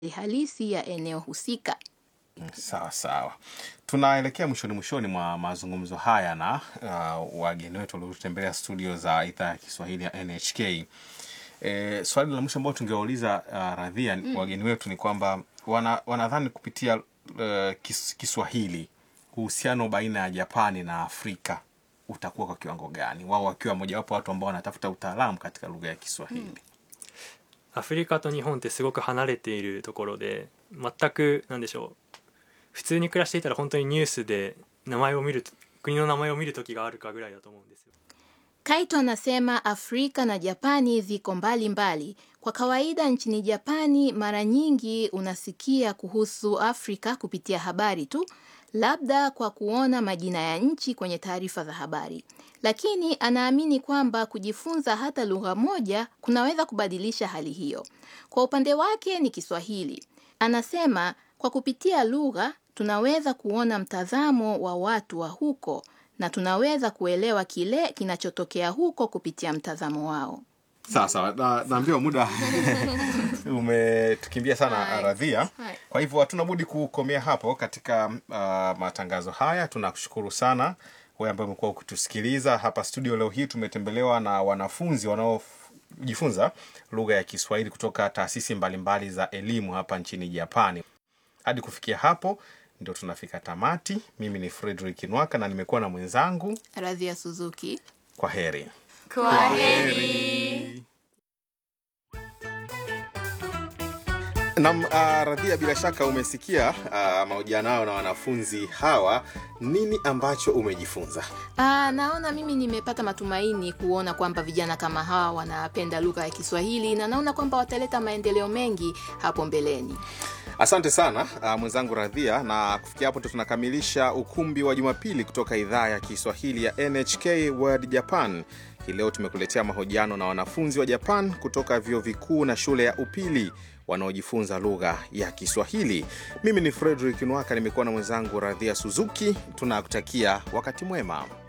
halisi ya eneo husika. Sawa sawa, tunaelekea mwishoni mwishoni mwa mazungumzo haya na uh, wageni wetu waliotembelea studio za idhaa ya Kiswahili ya NHK. E, swali la mwisho ambao tungewauliza uh, Radhia mm. wageni wetu ni kwamba wana, wanadhani kupitia uh, kis, Kiswahili uhusiano baina ya Japani na Afrika utakuwa kwa kiwango gani, wao wakiwa mojawapo watu ambao wanatafuta utaalamu katika lugha ya Kiswahili mm. アフリカと日本ってすごく離れているところで全くなんでしょう普通に暮らしていたら本当にニュースで名前を見る国の名前を見る時があるかぐらいだと思うんですよ Kaito anasema Afrika na Japani ziko mbali mbali. Kwa kawaida nchini Japani mara nyingi unasikia kuhusu Afrika kupitia habari tu, labda kwa kuona majina ya nchi kwenye taarifa za habari. Lakini anaamini kwamba kujifunza hata lugha moja kunaweza kubadilisha hali hiyo. Kwa upande wake ni Kiswahili. Anasema kwa kupitia lugha tunaweza kuona mtazamo wa watu wa huko na tunaweza kuelewa kile kinachotokea huko kupitia mtazamo wao. Sawa sawa, na, naambiwa muda umetukimbia sana Hai. Radhia. Hai. Kwa hivyo hatuna budi kukomea hapo katika uh, matangazo haya. Tunakushukuru sana wewe ambaye umekuwa ukitusikiliza hapa studio. Leo hii tumetembelewa na wanafunzi wanaojifunza lugha ya Kiswahili kutoka taasisi mbalimbali za elimu hapa nchini Japani. Hadi kufikia hapo ndio tunafika tamati. Mimi ni Frederick Nwaka na nimekuwa na mwenzangu. Radhia Suzuki. Kwa heri. Nam uh, Radhia, bila shaka umesikia uh, mahojiano yao na wanafunzi hawa. Nini ambacho umejifunza? Aa, naona mimi nimepata matumaini kuona kwamba vijana kama hawa wanapenda lugha ya Kiswahili na naona kwamba wataleta maendeleo mengi hapo mbeleni. Asante sana uh, mwenzangu Radhia, na kufikia hapo ndo tunakamilisha ukumbi wa Jumapili kutoka idhaa ya Kiswahili ya NHK World Japan. Hii leo tumekuletea mahojiano na wanafunzi wa Japan kutoka vyuo vikuu na shule ya upili wanaojifunza lugha ya Kiswahili. Mimi ni Frederick Nwaka, nimekuwa na mwenzangu Radhia Suzuki. Tunakutakia wakati mwema.